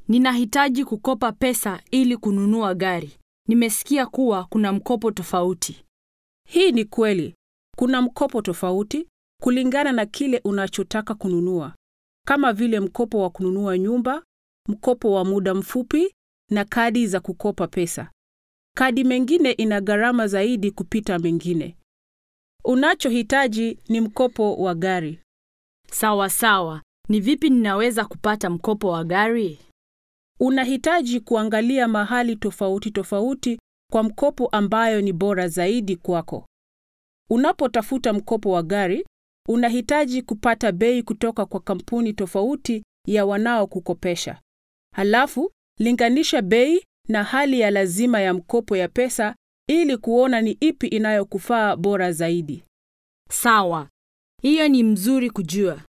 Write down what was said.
Ninahitaji kukopa pesa ili kununua gari. Nimesikia kuwa kuna mkopo tofauti. Hii ni kweli. Kuna mkopo tofauti kulingana na kile unachotaka kununua, kama vile mkopo wa kununua nyumba, mkopo wa muda mfupi na kadi za kukopa pesa. Kadi mengine ina gharama zaidi kupita mengine. Unachohitaji ni mkopo wa gari. Sawa sawa. Ni vipi ninaweza kupata mkopo wa gari? Unahitaji kuangalia mahali tofauti tofauti kwa mkopo ambayo ni bora zaidi kwako. Unapotafuta mkopo wa gari, unahitaji kupata bei kutoka kwa kampuni tofauti ya wanaokukopesha. Halafu, linganisha bei na hali ya lazima ya mkopo ya pesa ili kuona ni ipi inayokufaa bora zaidi. Sawa. Hiyo ni mzuri kujua.